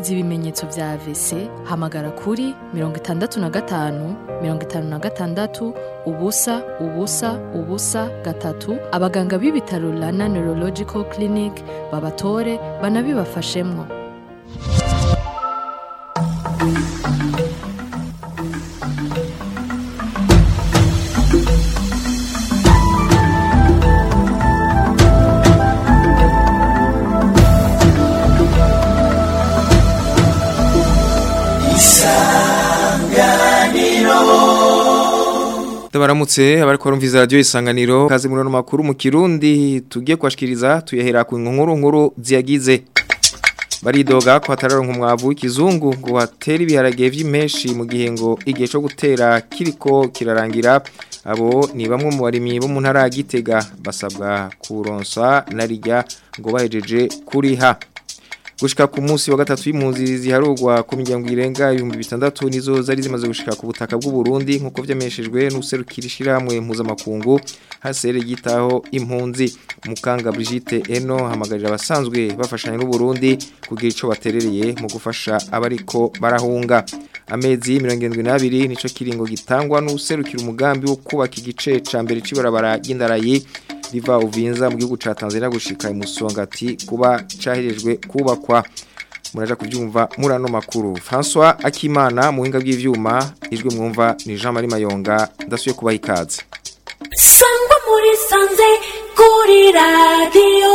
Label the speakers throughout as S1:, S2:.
S1: wumvise ibimenyetso vya AVC hamagara kuri mirongo itandatu na gatanu mirongo itanu na gatandatu ubusa ubusa ubusa gatatu abaganga b'ibitaro Rana Neurological Clinic babatore banabibafashemwo
S2: Ndabaramutse abariko barumviza radio isanganiro kaze muri no makuru mu Kirundi tugiye kwashikiriza tuyahera ku nkuru nkuru ziyagize baridoga ko hatararonka umwavu w'ikizungu ngo batera ibiharage vy'imeshi mu gihe ngo igihe cyo gutera kiriko kirarangira abo ni bamwe mu barimyi bo mu ntara ya Gitega basabwa kuronsa narijya ngo bahejeje kuriha gushika ku munsi wa gatatu y'impunzi ziharugwa ku miryango irenga ibihumbi bitandatu nizo zari zimaze gushika ku butaka bw'u Burundi nkuko vyameshejwe n'userukira ishiramwe mpuzamakungu hasere gitaho impunzi mukanga Brigitte Eno hamagarira abasanzwe bafashanya n'u Burundi kugira ico baterereye mu gufasha abariko barahunga amezi 72 nico kiringo gitangwa n'userukira umugambi wo kubaka igice ca mbere c'ibarabara y'indarayi riva uvinza mu gihugu ca Tanzania gushika imusongati kuba cahirejwe kubakwa muraja kuvyumva murano makuru François Akimana muhinga bw'ivyuma ijwe mwumva ni Jean Marie Mayonga ndasuye kubaha ikaze
S3: sangwa muri sanze kuri radio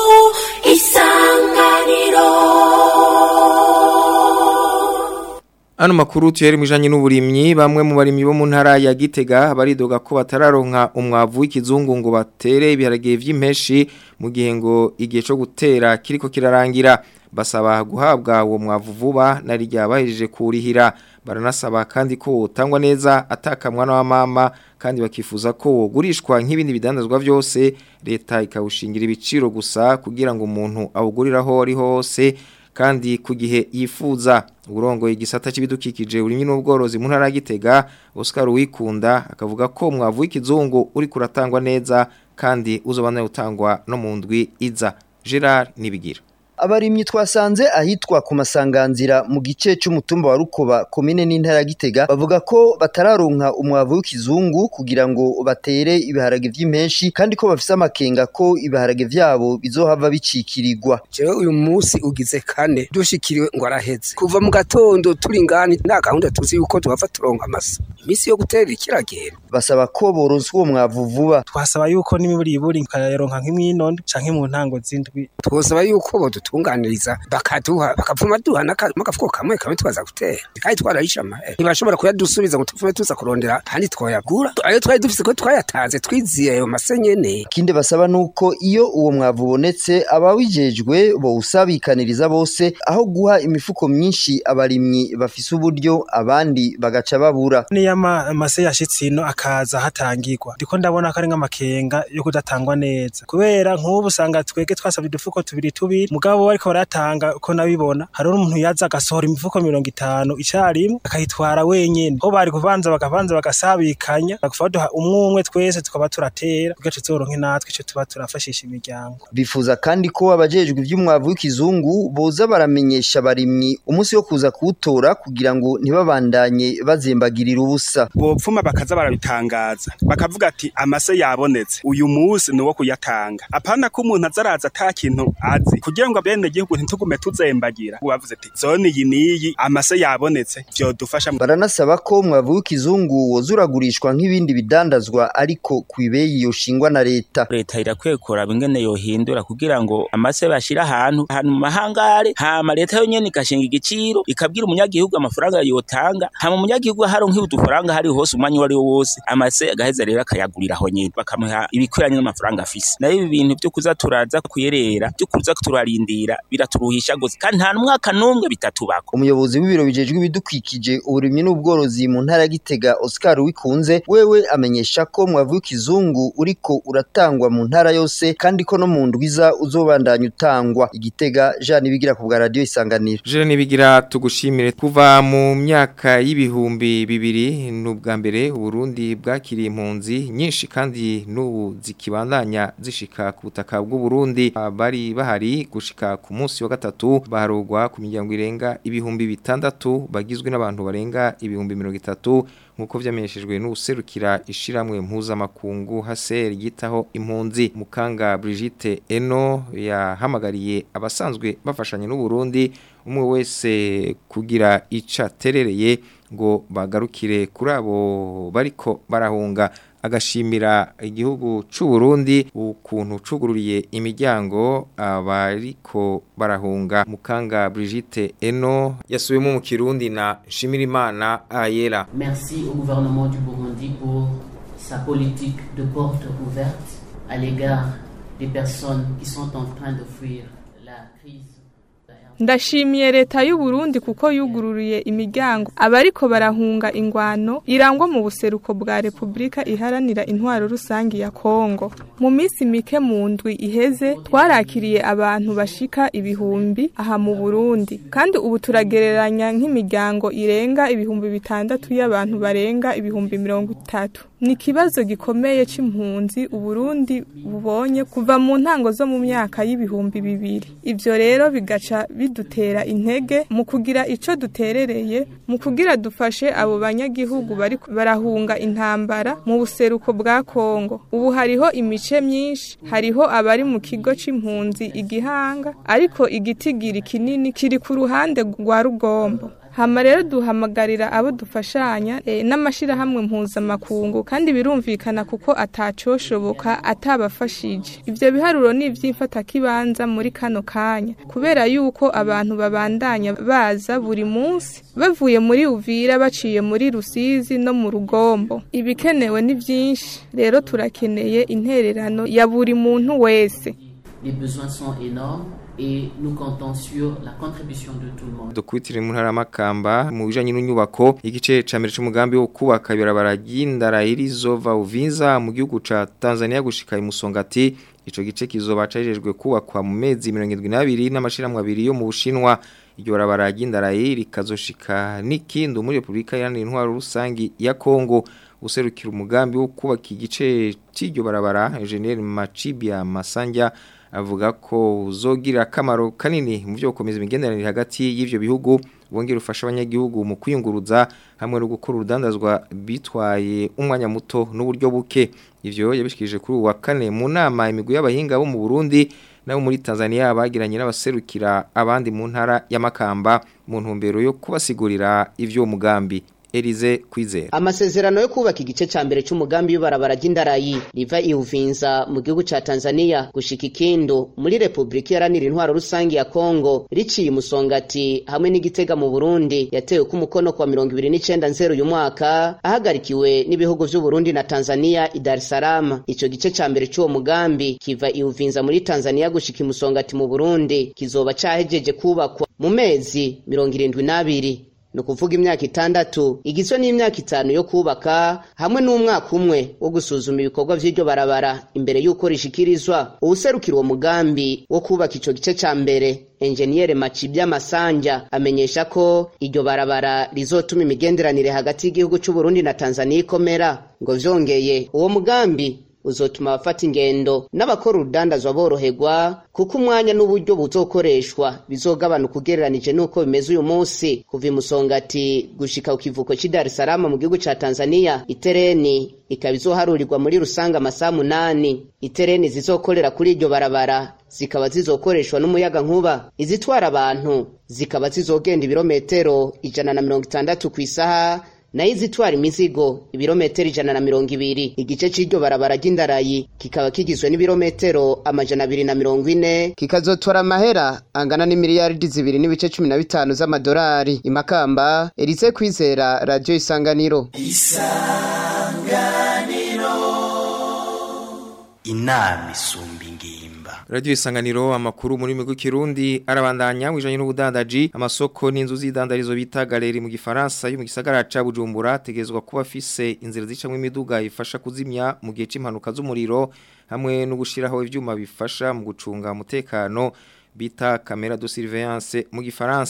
S3: isanganiro
S2: Ano makuru tuyeri mwijanye n'uburimyi bamwe mu barimyi bo mu ntara ya Gitega baridoga ko batararonka umwavu w'ikizungu ngo batere ibiharage vy'impeshi mu gihe ngo igihe cyo gutera kiriko kirarangira basaba guhabwa uwo mwavu vuba nari ryabahejeje kurihira baranasaba kandi ko utangwa neza atakamwana wa mama kandi bakifuza ko wogurishwa nk'ibindi bidandazwa byose leta ikawushingira ibiciro gusa kugira ngo umuntu awuguriraho ari hose kandi ku gihe yifuza uburongoye igisata cy'ibidukikije urimye n'ubworozi mu ntara ya Gitega Oscar Wikunda akavuga ko mwavu w'ikizungu uri kuratangwa neza kandi uzobana utangwa no mu ndwi iza Gerard Nibigira
S4: abarimyi twasanze ahitwa ku masanganzira mu gice cy'umutumba wa Rukoba komine n'intara ya Gitega bavuga ko batararonka umwavu w'ikizungu kugira ngo batere ibiharage vy'impenshi kandi ko bafise amakenga ko ibiharage vyabo bizohava bicikirirwa
S5: jewe uyu munsi ugize kane dushikiriwe ngo araheze kuva mu gatondo turi ngani nta gahunda tuzi yuko tuhava turonka amasa imisi yo gutera ikiragenda
S4: basaba ko boronswa uwo mwavu vuba
S6: twasaba yuko n'imiburi iburi nkayaronka nk'imwinone canke mu ntango z'indwi
S5: twosaba yuko bodutunganiriza bakaduha bakavuma duha n'agafuko kamwe kamwe tubaza gutera kandi twarahisha amahera ntibashobora kuyadusubiza ngo tuvume tuza kurondera kandi twoyagura ayo twari dufise ko twayatanze twiziye ayo mase nyene
S4: ikindi basaba nuko iyo uwo mwavu ubonetse abawijejwe bowusabikaniriza bose aho guha imifuko myinshi abarimyi bafise uburyo abandi bagaca babura
S6: niyo amase yashitse ino akaza hatangirwa ndiko ndabona ko ari nk'amakenga yo kudatangwa neza kubera nk'ubu usanga twege twasabye udufuko tubiri tubiri mugabo bariko baratanga ko nabibona hari umuntu yaza agasohora imifuko mirongo itanu icarimwe akayitwara wenyene ho bari kubanza bakabanza bagasabikanya bakufa baduha umwe umwe twese tukaba turatera kugira tuzoronke natwe ico tuba turafashisha imiryango
S4: bifuza kandi ko abajejwe ivy'umwavu w'ikizungu boza baramenyesha abarimyi umunsi wo kuza kuwutora kugira ngo ntibabandanye bazembagirira ubusa
S7: bopfuma bakaza barabitangaza bakavuga ati amase yabonetse uyu munsi ni uwo kuyatanga apana ko umuntu azaraza ata kintu azi kugira ngo abene gihugu ntitugume tuzembagira bavuze ati zone iyi niyi amase yabonetse vyodufasha
S4: baranasaba ko umwavu w'ikizungu woza uragurishwa nk'ibindi bidandazwa ariko ku ibeyi yoshingwa na leta
S8: leta irakwiye kuraba ingene yohindura kugira ngo amase bashira ahantu ahantu mu mahangare hama leta yonyene igashinga igiciro ikabwira umunyagihugu amafaranga yotanga hama umunyagihugu haronka udufaranga hari hose umwanya uwo ari wo wose amase agaheza rero akayagurira aho nyene bakamuha ibikwiranye n'amafaranga afise nayo ibi bintu vyo kuza turaza kuyerera vyo kuza turarindira biraturuhisha gose kandi nta n'umwaka n'umwe bitatubako
S4: umuyobozi w'ibiro bijejwe ibidukikije uburimyi n'ubworozi mu ntara ya Gitega Oscar Wikunze wewe amenyesha ko mwavu w'ikizungu uriko uratangwa mu ntara yose kandi ko no mu ndwiza uzobandanya utangwa igitega Jean Nibigira ku bwa radio isanganiro
S2: Jean Nibigira tugushimire kuva mu myaka y'ibihumbi bibiri n'ubwa mbere Burundi bwakiriye impunzi nyinshi kandi n'ubu zikibandanya zishika ku butaka bw'u Burundi bari bahari gushika gushika ku munsi wa gatatu barugwa ku miryango irenga ibihumbi bitandatu bagizwe n'abantu barenga ibihumbi mirongo itatu nk'uko vyamenyeshejwe n'userukira ishiramwe mpuzamakungu haser gitaho impunzi mukanga Brigitte Eno yahamagariye abasanzwe bafashanye n'u Burundi umwe wese kugira ica terereye ngo bagarukire kuri abo bariko barahunga agashimira igihugu c'u Burundi ukuntu cugururiye imiryango abariko barahunga mukanga Brigitte Eno yasubiyemo mu Kirundi na Shimirimana Ayera
S9: Merci au gouvernement du Burundi pour sa politique de porte ouverte à l'égard des personnes qui sont en train de fuir la crise.
S10: ndashimiye leta y'u Burundi kuko yugururiye imiryango abariko barahunga ingwano irangwa mu buseruko bwa Republika iharanira intwaro rusangi ya Kongo mu minsi mike mu ndwi iheze twarakiriye abantu bashika ibihumbi aha mu Burundi kandi ubu turagereranya nk'imiryango irenga ibihumbi bitandatu y'abantu barenga ibihumbi mirongo itatu ni ikibazo gikomeye c'impunzi uburundi bubonye kuva mu ntango zo mu myaka y'ibihumbi bibiri ivyo rero bigaca bidutera intege mu kugira ico duterereye mu kugira dufashe abo banyagihugu bari barahunga intambara mu buseruko bwa Kongo ubu hariho imice myinshi hariho abari mu kigo c'impunzi igihanga ariko igitigiri kinini kiri ku ruhande rwa rugombo hama rero duhamagarira abo dufashanya e, n'amashirahamwe mpuzamakungu kandi birumvikana kuko atacoshoboka atabafashije ivyo biharuro ni ivy'imfatakibanza muri kano kanya kubera yuko abantu babandanya baza buri munsi bavuye muri uvira baciye muri rusizi no mu rugombo ibikenewe ni vyinshi rero turakeneye intererano ya buri muntu wese
S9: Les besoins sont énormes et nous comptons sur la contribution de tout le monde.
S2: Dukubitire mu ntara makamba mu bijanye n'inyubako igice ca mbere c'umugambi wo kubaka ibarabara ry'indara irizova uvinza mu gihugu ca Tanzania gushika imusongati ico gice kizoba cajejwe kubakwa mu mezi 72 n'amashiramwe abiri yo mu Bushinwa iryo barabara ry'indara rikazoshika n'ikindi muri Republika Iharanira Intwaro Rusangi ya Kongo userukira umugambi wo kubaka igice c'iryo barabara Engineer Machibia Masanja avuga ko uzogira akamaro kanini mu byo gukomeza imigenderanire hagati y'ivyo bihugu wongera ufasha abanyagihugu mu kwiyunguruza hamwe no gukora urudandazwa bitwaye umwanya muto n'uburyo buke ivyo yabishikije kuri uwa kane mu nama imigwi y'abahinga bo mu Burundi nabo muri Tanzania bagiranye n'abaserukira abandi mu ntara y'amakamba mu ntumbero yo kubasigurira ivyo mugambi Elize Kwizera
S11: amasezerano yo kubaka igice ca mbere c'umugambi w'ibarabara ry'indarayi riva iuvinza mu gihugu ca Tanzania gushika ikindo muri Republika Iharanira Intwaro Rusangi ya Kongo riciye umusongati hamwe n'igitega mu Burundi yatewe ku mukono kwa 29 nzero uyu mwaka ahagarikiwe n'ibihugu vy'u Burundi na Tanzania i Dar es Salaam ico gice ca mbere c'uwo mugambi kiva iuvinza muri Tanzania gushika imusongati mu Burundi kizoba cahejeje kubakwa mu mezi 72 ni ukuvuga imyaka itandatu igizwe n'imyaka itanu yo kubaka hamwe n'umwaka umwe wo gusuzuma ibikorwa vy'iryo barabara imbere y'uko rishikirizwa uwuserukira uwo mugambi wo kubaka ico gice ca mbere enjeniyere Macibya Masanja amenyesha ko iryo barabara rizotuma imigenderanire hagati y'igihugu c'u Burundi na Tanzania ikomera ngo vyongeye uwo mugambi uzotuma abafata ingendo n'abakora urudandazwa boroherwa kuko umwanya n'uburyo buzokoreshwa bizogabanuka ugereranije n'uko bimeze uyu munsi kuva imusongati gushika ku kivuko cy'i Dar es Salaam mu gihugu ca Tanzania itereni ikaba izoharurirwa muri rusanga amasaha munani itereni zizokorera kuri iryo barabara zikaba zizokoreshwa n'umuyaga nkuba izitwara abantu zikaba zizogenda ibirometero ijana na mirongo itandatu ku isaha nayo izitwara imizigo ibirometero ijana na mirongo ibiri igice c'iryo barabara ry'indarayi kikaba kigizwe n'ibirometero amajana abiri na mirongo ine kikazotora amahera angana n'imiliyaridi zibiri n'ibice cumi na bitanu z'amadolari imakamba erize kwizera radiyo isanganiro
S3: isanganiro inama isumba ingimba
S2: Radio isanganiro amakuru muri migo kirundi arabandanya wijanye n'ubudandaji amasoko n'inzu z'idandarizo bita galeri mu gifaransa yo mu gisagara ca Bujumbura tegezwa kuba fise inzira zicamwe imiduga ifasha kuzimya mu gihe c'impanuka z'umuriro hamwe no gushiraho ivyuma bifasha mu gucunga umutekano bita camera de surveillance mu gifaransa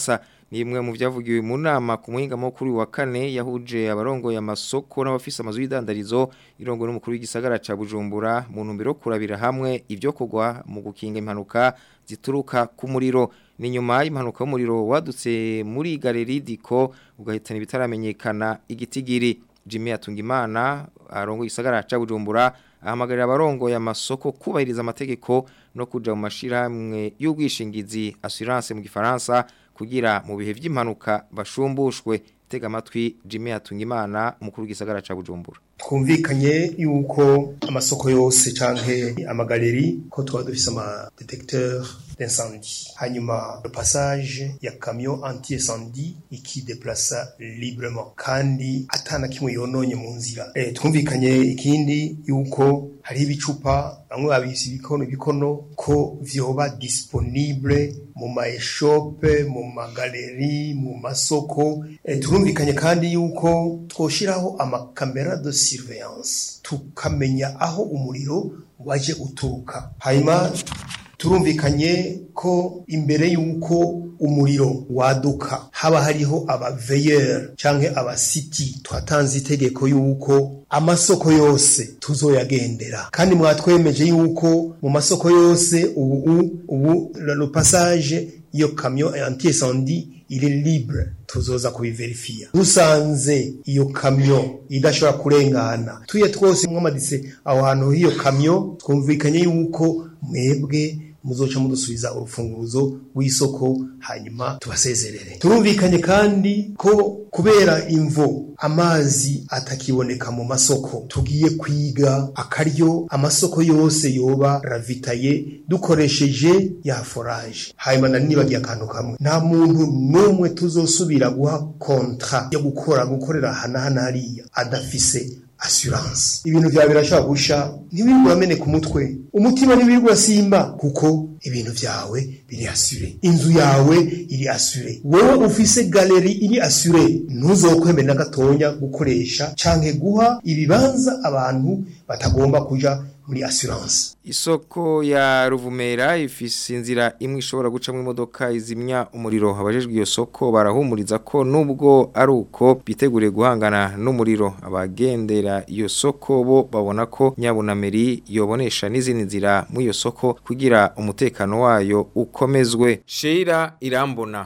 S2: ni imwe mu byavugiwe mu nama ku muhinga mukuru wa kane yahuje abarongoye amasoko n'abafise amazu y'idandarizo irongo n'umukuru w'igisagara ca Bujumbura mu ntumbero yo kurabira hamwe ibyo kugwa mu gukinga impanuka zituruka ku muriro ni nyuma y'impanuka y'umuriro wadutse muri galeri diko ugahitana ibitaramenyekana igitigiri Jimmy Atungimana arongo igisagara ca Bujumbura ahamagarira abarongoye amasoko kubahiriza amategeko no kuja mu mashirahamwe y'ubwishingizi assurance mu gifaransa kugira mu bihe vy'impanuka bashumbushwe tega amatwi Jimmy Atungimana umukuru w'igisagara ca Bujumbura
S12: twumvikanye yuko amasoko yose canke amagaleri ko tuba dufise ama detecteur d'incendie hanyuma le passage ya camion anti incendie iki déplaça librement kandi atana kimwe yononye mu nzira eh twumvikanye ikindi yuko hari ibicupa bamwe babisi ibikono ibikono ko vyoba disponible mu ma eshope mu magaleri mu masoko eh, turumvikanye kandi yuko twoshiraho amakamera de surveillance tukamenya aho umuriro waje uturuka hanyuma turumvikanye ko imbere y'uko umuriro waduka haba hariho abaveyeri canke abasiti twatanze itegeko y'uko amasoko yose tuzoyagendera kandi mwatwemeje y'uko mu masoko yose ubu ubu le passage iyo camion anti incendie il est libre tuzoza kubiverifiya dusanze iyo kamyo idashobora kurengana tuye twose mwamaditse aho hantu hiyo kamyo twumvikanye yuko mwebwe muzoca mudusubiza urufunguruzo rw'isoko hanyuma tubasezerere turumvikanye kandi ko kubera imvo amazi atakiboneka mu masoko tugiye kwiga akaryo amasoko yose yoba ravitaye dukoresheje ya foraje hanyuma na nibagiye akantu kamwe nta muntu n'umwe tuzosubira guha kontra yo gukora gukorera hana hana hariya adafise assurance ibintu vyawe birashobora gusha ntibirirwa urameneka umutwe umutima ntibirirwa urasimba kuko ibintu vyawe biri asure inzu yawe iri asure wowe ufise galeri iri asure ntuzokwemere na gatonya gukoresha canke guha ibibanza abantu batagomba kuja muri assurance
S2: isoko ya ruvumera ifise inzira imwe ishobora gucamo imodoka izimya umuriro abajejwe iyo soko barahumuriza ko nubwo ari uko biteguriye guhangana n'umuriro abagendera iyo soko bo babona ko nyabunameri yobonesha n'izindi nzira muri iyo soko kugira umutekano wayo ukomezwe Sheila irambona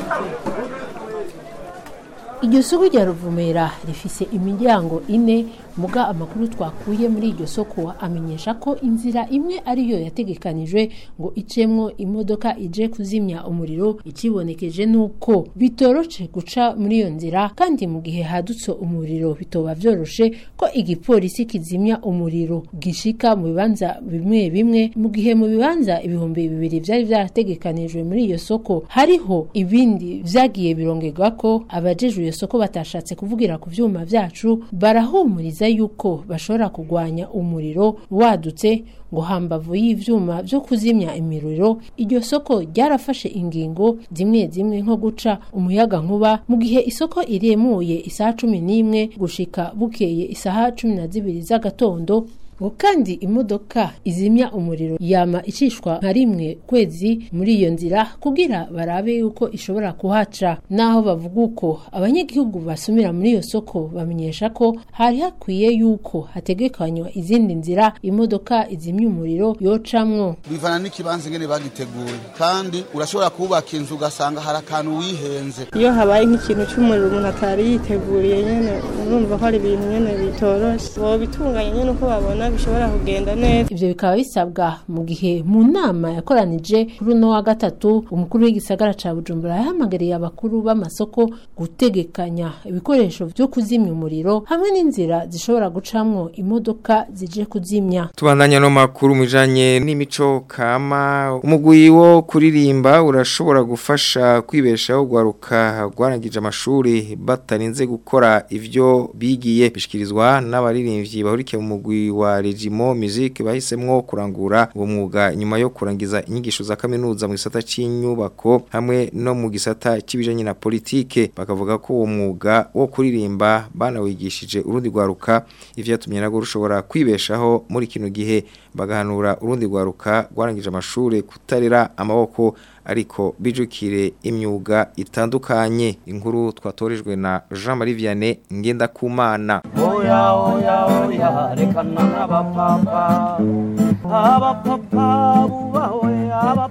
S13: iryo soko rya ruvumera rifise imiryango ine muga amakuru twakuye muri iryo soko amenyesha ko inzira imwe ariyo yategekanijwe ngo icemwo imodoka ije kuzimya umuriro ikibonekeje nuko bitoroce guca muri iyo nzira kandi mu gihe hadutse umuriro bitoba vyoroshe ko igipolisi kizimya umuriro gishika mu bibanza bimwe bimwe mu gihe mu bibanza ibihumbi bibiri vyari vyarategekanijwe muri iyo soko hariho ibindi vyagiye birongerwa ko abajejwe iyo soko batashatse kuvugira ku vyuma vyacu barahumuriza yuko bashobora kugwanya umuriro wadutse ngo hambavu y'ivyuma vyo kuzimya imiriro iryo soko ryarafashe ingingo zimwe zimwe nko guca umuyaga nkuba mu gihe isoko iremuye isaha cumi n'imwe gushika bukeye isaha cumi na zibiri z'agatondo ngo kandi imodoka izimya umuriro yama icishwa nka rimwe kwezi muri iyo nzira kugira barabe yuko ishobora kuhaca naho bavuga uko abanyagihugu basumira muri iyo soko bamenyesha ko hari hakwiye yuko hategekanywa izindi nzira imodoka izimya umuriro yocamwo
S14: bivana n'ikibanza ingene bagiteguye kandi urashobora kubaka inzu ugasanga hari akantu wihenze
S15: iyo habaye nk'ikintu cy'umuriro umuntu atari yiteguriye nyene urumva ko ari ibintu nyene bitoroshe bobitunganya nyene uko babona bishobora kugenda neza
S13: ivyo bikaba bisabwa mu gihe mu nama yakoranije kuri uno wa gatatu umukuru w'igisagara ca bujumbura yahamagariye abakuru b'amasoko gutegekanya ibikoresho vyo kuzimya umuriro hamwe n'inzira zishobora gucamwo imodoka zije kuzimya
S2: tubandanya no makuru mujanye n'imico kama umugwi wo kuririmba urashobora gufasha kwibeshaho gwaruka gwarangije amashuri batarinze gukora ivyo bigiye bishikirizwa n'abaririmbyi bahurikiye mu mugwi wa Regimo Music bahisemwo kurangura uwo mwuga nyuma yo kurangiza inyigisho za kaminuza mu gisata c'inyubako hamwe no mu gisata c'ibijanye na politike bakavuga ko uwo mwuga wo kuririmba banawigishije urundi gwaruka ivyo yatumye nago rushobora kwibeshaho muri kino gihe bagahanura urundi gwaruka gwarangije amashure kutarera amaboko ariko bijukire imyuga itandukanye inkuru twatorejwe na Jean Marie Vianney Ngendakumana
S16: oya oya oya rekana n'abapapa abapapa bubawe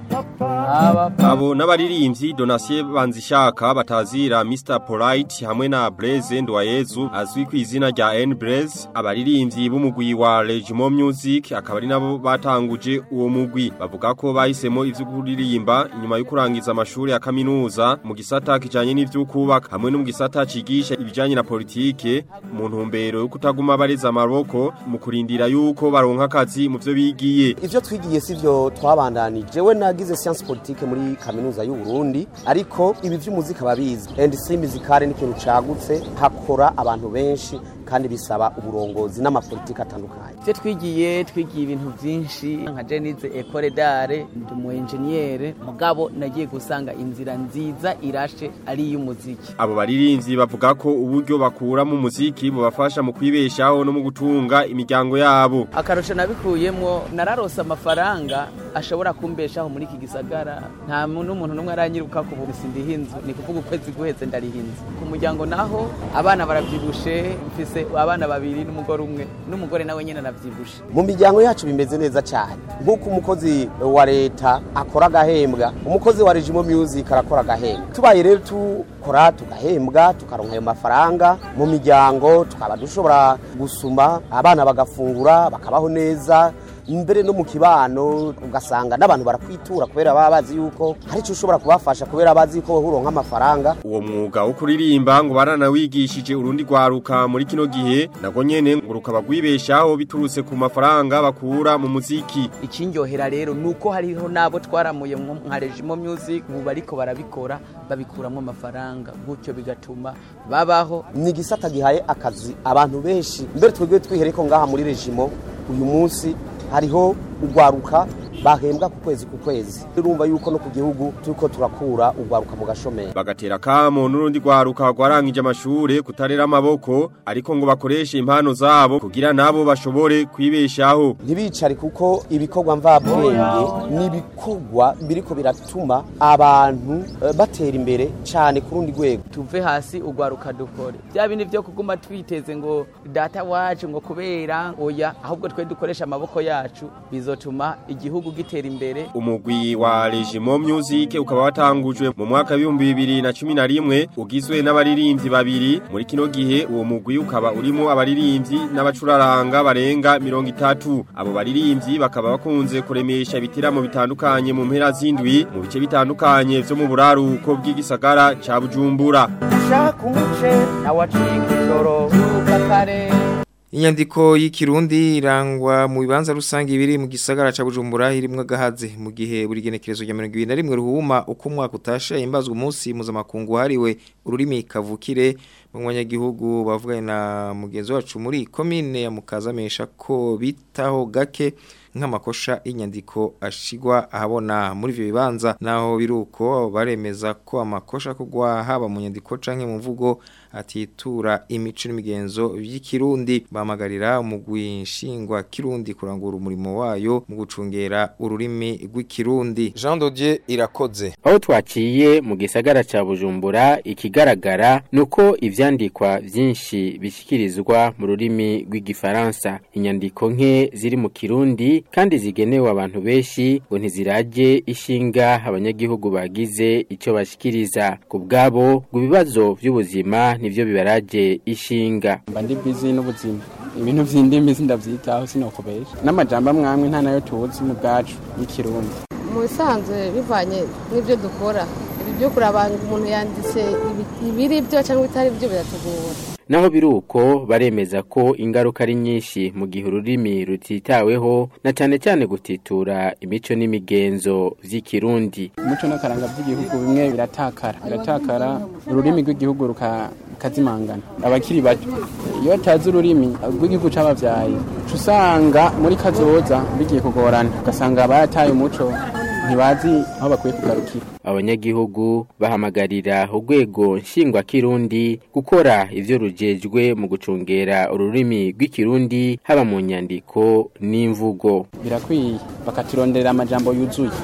S16: abapapa
S17: Abo n'abaririmbyi Donatien Banzishaka batazira Mr Polite hamwe na Blaise Ndwayezu azwi ku izina rya N Blaze abaririmbyi b'umugwi wa Regimo Music akaba ari nabo batanguje uwo mugwi bavuga ko bahisemo ivyo kuririmba inyuma yo kurangiza amashuri ya kaminuza mu gisata kijanye n'ivyo kubaka hamwe no mu gisata cigisha ibijanye na politike mu ntumbero yo kutaguma bareza amaboko mu kurindira yuko baronka akazi mu vyo bigiye
S18: ivyo twigiye sivyo twabandanije we nagize science politique muri kaminuza y'u Burundi ariko ibi vy'umuzika babizi industry musicale ni ikintu cagutse hakora abantu benshi kandi bisaba uburongozi n'amapolitike atandukanye
S19: ivyo twigiye twigiye ibintu vyinshi nka jenize ecole d'art ndi umu engineer mugabo nagiye gusanga inzira nziza irashe ari iy'umuziki
S17: Abo baririmbyi bavuga ko uburyo bakura mu muziki bubafasha mu kwibeshaho no mu gutunga imiryango yabo.
S19: akarusho nabikuyemwo nararose amafaranga ashobora kumbeshaho muri iki gisagara nta mu- n'umuntu n'umwe aranyiruka ku bugusi ndiha inzu ni kuvuga ukwezi guheze ndariha inzu ku muryango naho abana baravyibushe mfise abana babiri n'umugore umwe n'umugore nawe nyene anavyibushe
S18: mu miryango yacu bimeze neza cyane nk'uko umukozi wa leta akora agahembwa umukozi wa regimo music arakora agahembwa tubaye rero tukora tugahembwa tukaronka ayo mafaranga mu miryango tukaba dushobora gusuma abana bagafungura bakabaho neza mbere no mu kibano ugasanga n'abantu barakwitura kubera baba bazi yuko hari icyo ushobora kubafasha kubera bazi yuko wowe uronka amafaranga
S17: Uwo mwuga wo kuririmba ngo baranawigishije urundi rwaruka muri kino gihe nago nyene ngo rukaba rwibeshaho biturutse ku mafaranga bakura mu muziki.
S19: ikindyohera rero nuko hariho nabo twaramuye nko nka regimo music ubu bariko barabikora babikuramwo amafaranga gutyo bigatuma babaho
S18: ni igisata gihaye akazi abantu benshi mbere twebwe twihere ko ngaha muri regimo uyu munsi hariho ugwaruka bahembwa ku kwezi ku kwezi urumva yuko no ku gihugu turiko turakura ugwaruka mu gashomeri
S17: Bagatera kamo n'urundi rwaruka rwarangije amashure kutarera amaboko ariko ngo bakoreshe impano zabo kugira nabo bashobore kwibeshaho.
S18: ntibicare kuko ibikorwa mvabwenge ni ibikorwa biriko biratuma abantu eh, batera imbere cyane ku rundi rwego
S19: tuve hasi ugwaruka dukore bya bindi byo kuguma twiteze ngo data wacu ngo kubera oya ahubwo twe dukoresha amaboko yacu bizotuma igihugu gitera imbere
S17: Umugwi wa Regimo Music ukaba watangujwe mu mwaka w'ibihumbi bibiri na cumi na rimwe ugizwe n'abaririmbyi babiri muri kino gihe uwo mugwi ukaba urimo abaririmbyi n'abacuraranga barenga mirongo itatu abo baririmbyi bakaba bakunze kuremesha ibitaramo bitandukanye mu mpera z'indwi mu bice bitandukanye vyo mu buraruko bw'igisagara ca Bujumbura
S16: ushaka umuce nawe acika ijoro byuka kare
S2: Inyandiko y'ikirundi irangwa mu bibanza rusange biri mu gisagara ca Bujumbura irimwe gahaze mu gihe buri genekerezo rya 21 ruhuma uko umwaka utashe imbazwa umunsi mpuzamakungu hariwe ururimi kavukire mu banyagihugu bavuganye na mugenzi wacu muri komine ya Mukazamesha ko bitaho gake nk'amakosha y'inyandiko ashigwa ahabona muri ivyo bibanza naho biruko baremeza ko amakosha kugwa haba mu nyandiko canke mu mvugo atitura imico n'imigenzo by'ikirundi bamagarira umugwi nshingwa kirundi kurangura umurimo wayo mu gucungera ururimi rw'ikirundi Jean Dodier irakoze
S20: aho twaciye mu gisagara ca Bujumbura ikigaragara nuko ivyandikwa vyinshi bishikirizwa mu rurimi rw'igifaransa inyandiko nke ziri mu kirundi kandi zigenewe abantu benshi ngo ntiziraje ishinga abanyagihugu bagize ico bashikiriza ku bwabo ngo ibibazo vy'ubuzima nivyo bibaraje ishinga
S21: mba ndi busy n'ubuzima ibintu vy'indimi sindavyitaho sinokubesha n'amajambo amwamwe nta nayo tuzi mu bwacu y'ikirundi
S22: mu bisanzwe bivanye n'ibyo dukora ibi byo kuraba ngo umuntu yanditse ibi- ibiri byo cyangwa ibitari byo biratugora
S20: naho biruko baremeza ko ingaruka ari nyinshi mu gihe ururimi rutitaweho na cyane cyane gutitura imico n'imigenzo vy'ikirundi
S21: umuco n'akaranga by'igihugu bimwe biratakara biratakara ururimi rw'igihugu ruka- rukazimangana abakiri bato iyo batazi ururimi rw'igihugu c'abavyaye uca usanga muri kazoza bigiye kugorana ugasanga barataye umuco ntibazi aho bakwiye kugarukira
S20: abanyagihugu bahamagarira urwego nshingwakirundi gukora ivyo rujejwe mu gucungera ururimi rw'ikirundi haba mu nyandiko n'imvugo
S21: birakwiye bakaturonderera amajambo yuzuye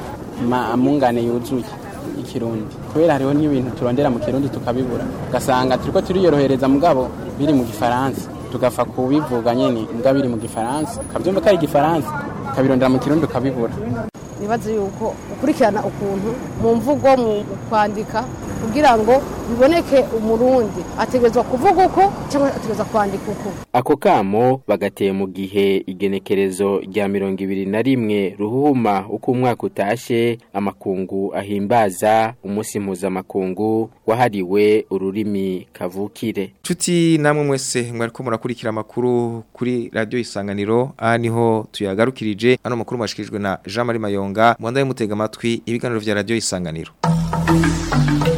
S21: ma- amungane yuzuye ikirundi kubera hariho n'ibintu turondera mu kirundi tukabibura ugasanga turiko turiyorohereza mugabo biri mu gifaransa tugafa kubivuga nyene mbwa biri mu gifaransa ukavyumva ko ari igifaransa ukabirondera mu kirundi ukabibura
S22: nibaze yuko ukurikirana ukuntu mu mvugo mu kwandika kugira ngo biboneke umurundi ategerezwa kuvuga uko cyangwa ategerezwa kwandika uko
S20: Ako kamo bagateye mu gihe igenekerezo rya mirongo ibiri na rimwe ruhuma uko umwaka utashe amakungu ahimbaza umunsi mpuzamakungu wahariwe ururimi kavukire.
S2: Chuti namwe mwese mwariko murakurikira amakuru kuri radio isanganiro aha niho tuyagarukirije ano makuru mashikirijwe na Jean Marie Mayonga mwandaye mutega amatwi ibiganiro vya radio isanganiro